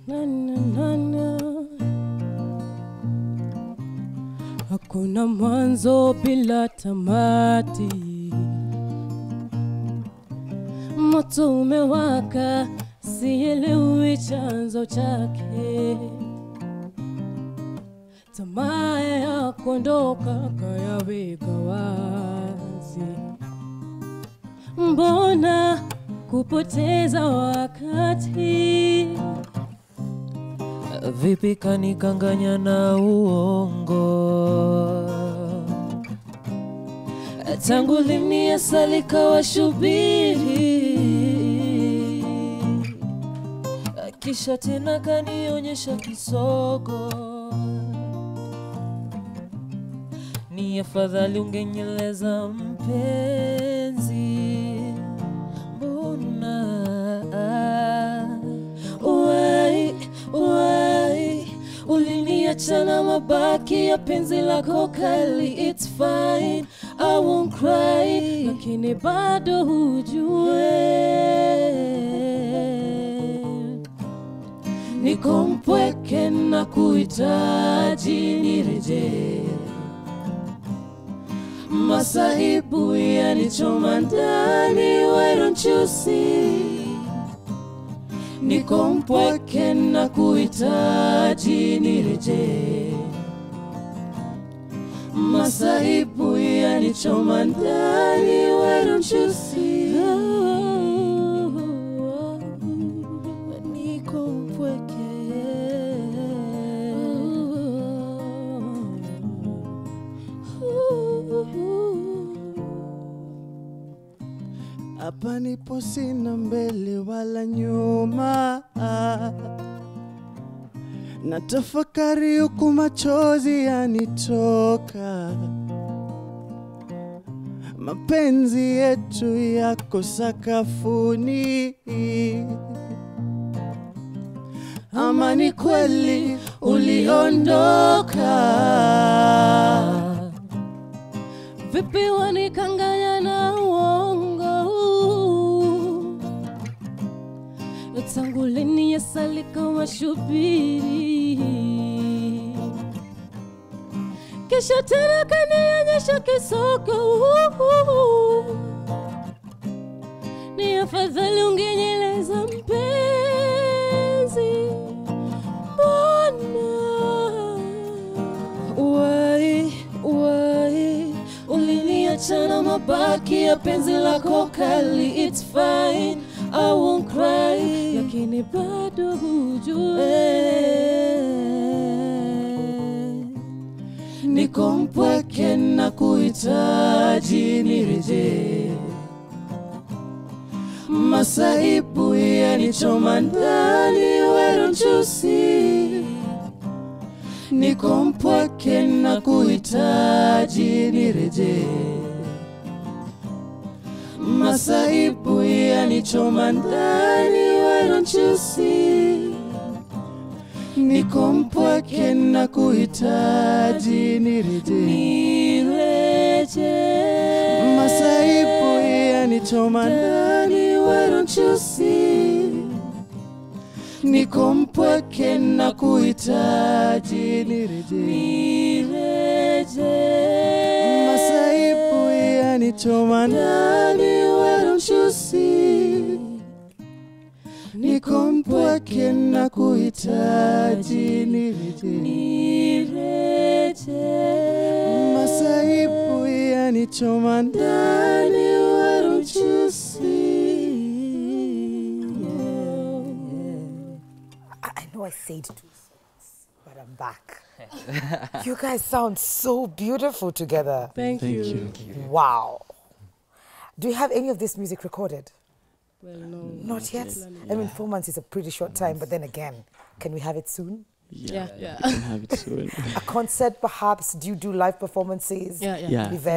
Na, na, na, na. Hakuna mwanzo bila tamati, moto umewaka, sielewi chanzo chake. Tamaa ya kuondoka kayaweka wazi, mbona kupoteza wakati? Vipi kanikanganya na uongo? Tangu lini asali kawa shubiri, kisha tena kanionyesha kisogo. Ni afadhali ungenyeleza mpenzi, mbona Why, why uliniacha na mabaki ya penzi lako kali? It's fine, I won't cry, lakini bado hujue niko mpweke na kuhitaji nirejee. Masahibu yanichoma ndani, why don't you see? Niko mpweke na kuhitaji nirejee. Masahibu yanichoma ndani, why don't you see? Niko mpweke. Hapa nipo sina mbele wala nyuma, na tafakari huku machozi yanitoka. Mapenzi yetu yako sakafuni, ama ni kweli uliondoka? Vipi wanikanganya na uongo? Tangu lini asali kama shubiri, kisha tena kanionyesha kisoko. Ni afadhali ungenyeleza mpenzi, mbona Why, why uliniacha na mabaki ya penzi lako kali? It's fine, I won't cry, lakini bado hujue niko mpweke na kuhitaji nirejee. Masaibu yanichoma ndani, why don't you see? Niko mpweke na kuhitaji nirejee. Masaibu yanichoma ndani, why don't you see? Niko mpweke na kuhitaji nirejee. Nirejee. Masaibu yanichoma ndani, why don't you see? Niko mpweke na kuhitaji nirejee. Nirejee. Masaibu yanichoma ndani, why don't you see? niko mpweke na kuhitaji nirejee. Nirejee. Masaibu yanichoma ndani, why don't you see? I I know I said two songs, but I'm back. you guys sound so beautiful together. Thank, Thank you. you. Wow. Do you have any of this music recorded? Well, no. Not yet. I mean, four months is a pretty short time, but then again, can we have it soon? Yeah, yeah. You can have it soon. A concert, perhaps? Do you do live performances? Yeah, yeah. Yeah. Events?